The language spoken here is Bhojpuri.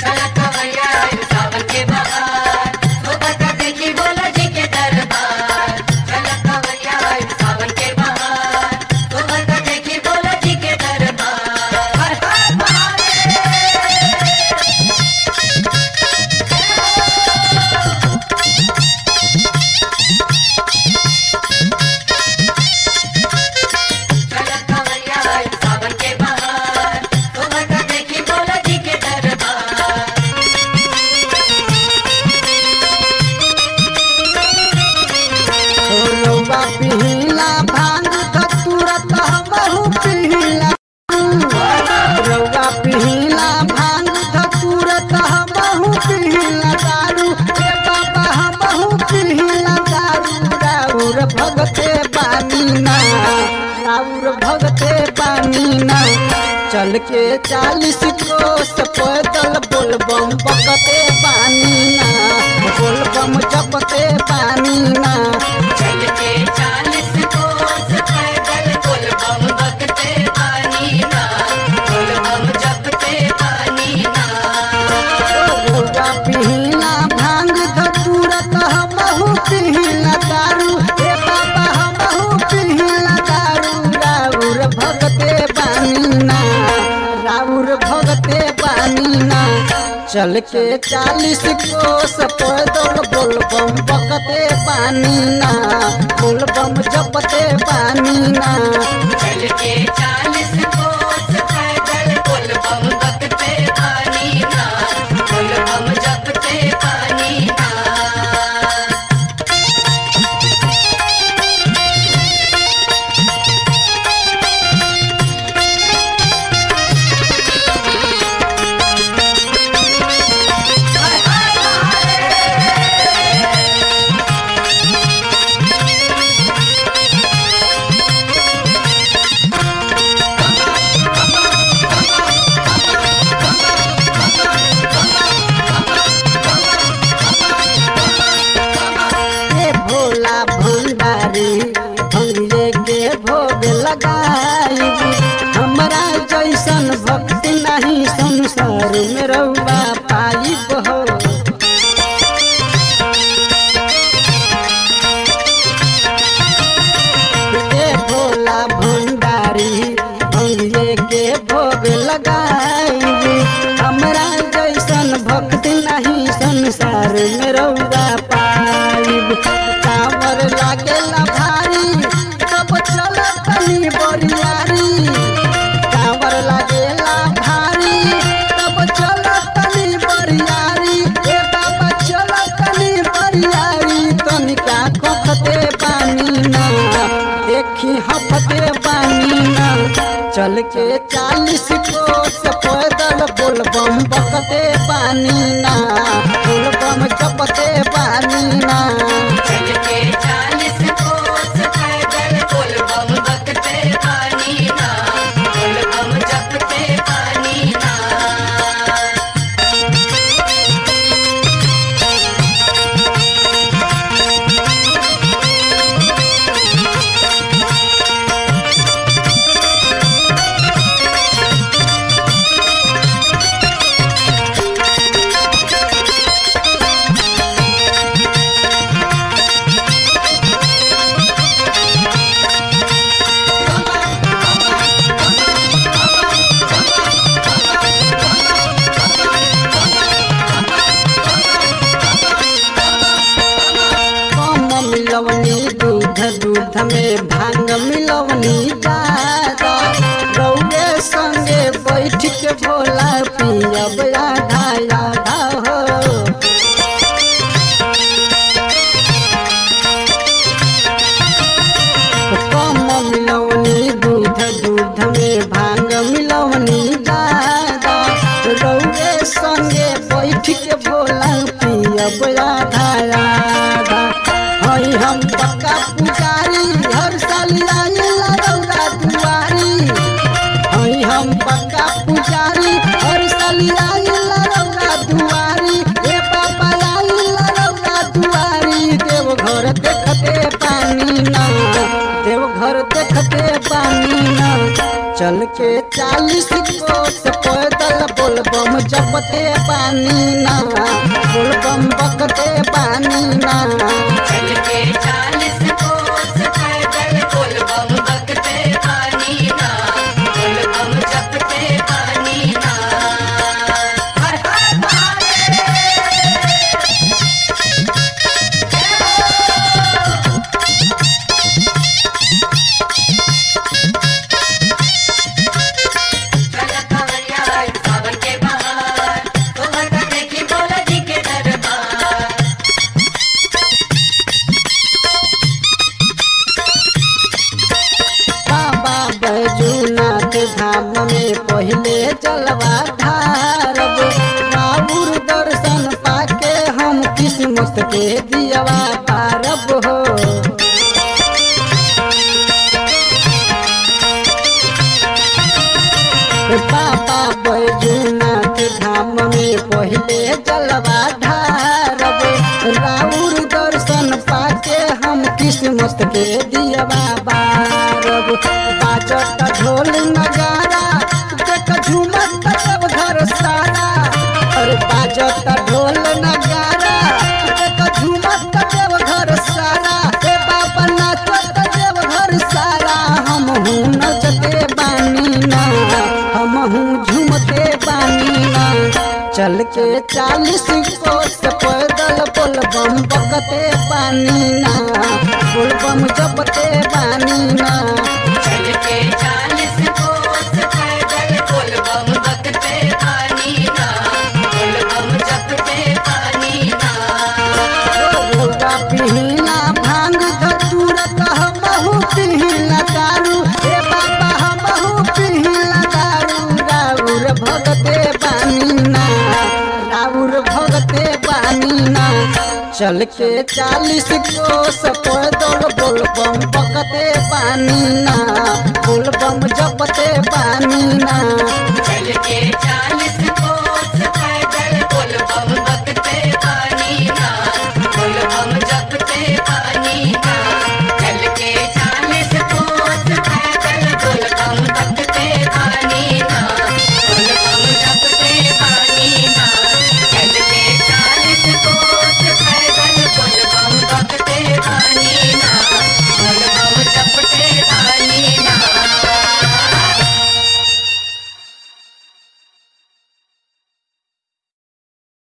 चला कवैया सावन के बहार सोबत देखी बोला जी के दरबार चला कवैया सावन के बहार सोबत देखी बोला जी के दरबार हर हर महादेव चला कवैया सावन के बहार सोबत देखी बोला जी के दरबार रौआ पिहिला भांग तुरत हमहू पिहिला रौआ पिहिला भांग तुरत हमहू पिहिला दारू ए बाबा हमहू पिहिला दारू राउर भगते बानी ना राउर भगते बानी ना चल के चालीस कोस पैदल बोलबम बकते बानी ना बोलबम जपते बानी ना चल के चालीस कोस पैदल कुल बम बकते पानी ना कुल बम जपते पानी ना रौआ पिहिला भांग धतूरत हमहू पिहिला दारू हे बाबा हमहू पिहिला दारू राउर भगते बानी ना राउर भगते बानी ना चल के चालीस कोस पैदल बोलबम बकते बानी ना बोलबम जपते बानी ना चल के चालीस कोस पैदल कुल बम बकते पानी ना कुल बम जपते पानी ना के भोला भंडारी भंगे के भोग लगाई हमरा जैसन भक्ति नहीं संसार में रहुआ पाई हो के भोला भंडारी भंगे के भोग लगाई हमरा जैसन भक्ति नहीं संसार में रहुआ पाइब कांवर लागेला भारी तब चल तनी बरियारी कांवर लागेला भारी तब चल तनी बरियारी ए बाबा चल तनी बरियारी तनिका खखते पानी ना देखी हफते पानी ना चल के चालीस कोस पैदल बोलबम बकते पानी ना बोलबम जपते पानी ना चल के चालीस कोस पैदल कुल बम बकते पानी ना कुल बम जपते पानी ना कम मिलवनी दूध दूध में भांग मिलवनी दादा रौए संगे बैठ के भोला पियब आधा आधा हो कम मिलवनी दूध दूध में भांग मिलवनी दादा रौए संगे बैठ के भोला पियब आधा आधा हई हम पक्का पुजारी हर साल आइला रौरा दुआरी हई हम पक्का पुजारी हर साल आइला रौरा दुआरी ए बाबा आइला रौरा दुआरी देव घर देखते पानी ना देव घर देखते पानी ना चल के चालीस कोस पैदल बोल बोलबम जपते पानी ना बोलबम बकते पानी ना चल के चालीस कोस पैदल बोल बम बकते पानी ना बोल बम जपते पानी ना हर हर महादेव चल कवरिया सावन के बहार तोहर का देखी बोला जी के दरबार बाबा बैजूनाथ धाम में पहले जलवा ढारब बाबुर दर्शन पाके हम किस्मत के दियवा पारब हो बाबा बैजूनाथ धाम में पहले जलवा ढारब राउर दर्शन पाके हम किस्मत के दियवा बारब बाजत ढोल नगारा देख झूमत सब घर सारा अरे बाजत ढोल नगारा देख झूमत सब घर सारा हे बाबा नाचत देव घर सारा हम हूँ नचते बानी ना हम हूँ झूमते बानी ना चल के चालीस कोस पैदल बोलबम बकते पानी ना बोलबम जपते पानी ना चल के चालीस कोस पैदल बोल बम बकते पानी ना बोल बम जपते पानी ना रोगा पिहिला भांग धतूर कह बहु पिहिला दारू हे बाबा हम बहु पिहिला दारू राउर भगते बानी ना राउर भगते बानी ना चल के चालीस कोस पैदल बोलबम बकते पानी ना बोलबम जपते पानी ना